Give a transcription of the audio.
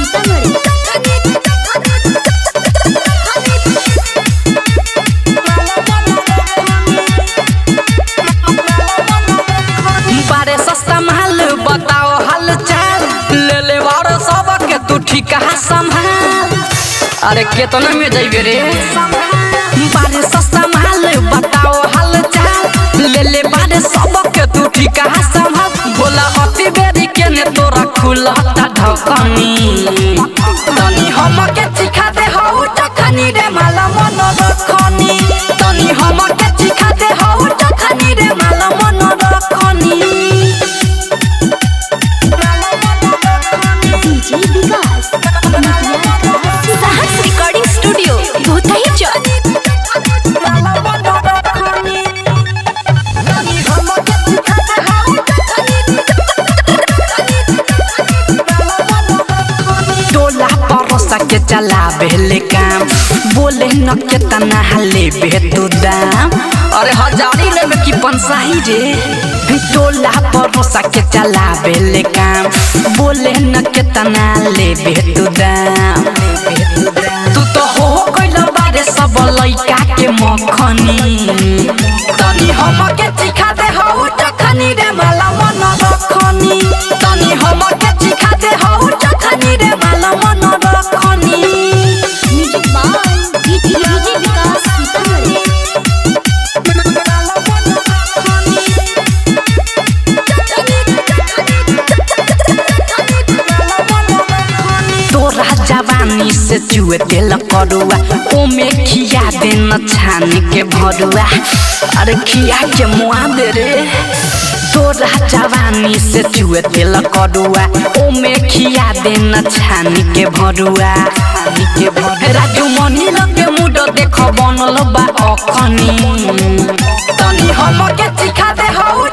सीतामढ़ी बारे सस्ता माल बताओ हाल चाल ले ले बारो सब के तू ठीक संभाल अरे केतना में जाइबे रे बारे सस्ता माल बताओ हाल चाल ले ले बारे सब के तू ठीक संभाल बोला अति बेरी के ने तोरा खुलता ढकनी तनी हम के चिखा दे हौ टखनी रे माला मन रखनी तनी हम के चिखा दे हौ टखनी रे माला मन रखनी डीजे विकास साहस रिकॉर्डिंग स्टूडियो भूतही चौक टोला परोसा के चला बेले काम बोले न के तना हले बे तू दाम अरे हजारी ले में की पंसाही रे टोला परोसा के चला बेले काम बोले न के तना ले बे तू दाम तू तो हो कइला बारे सब लइका के मखनी तनी हम के चिखा दे हौ टखनी रे माला मन रखनी तनी हम के चिखा दे हौ टखनी रे माला मन रखनी music by DJ Vikas Sitamarhi तोरा जवानी से चुए तेल करुआ ओमे खिया दे न छान के भरुआ अरे खिया के मुआ दे रे तोरा जवानी से चुए तेल करुआ ओमे खिया दे न छान के भरुआ छान के भरुआ राजू मनी लगे मुड देख बनल बा अखनी तनी हम के चिखा दे हौ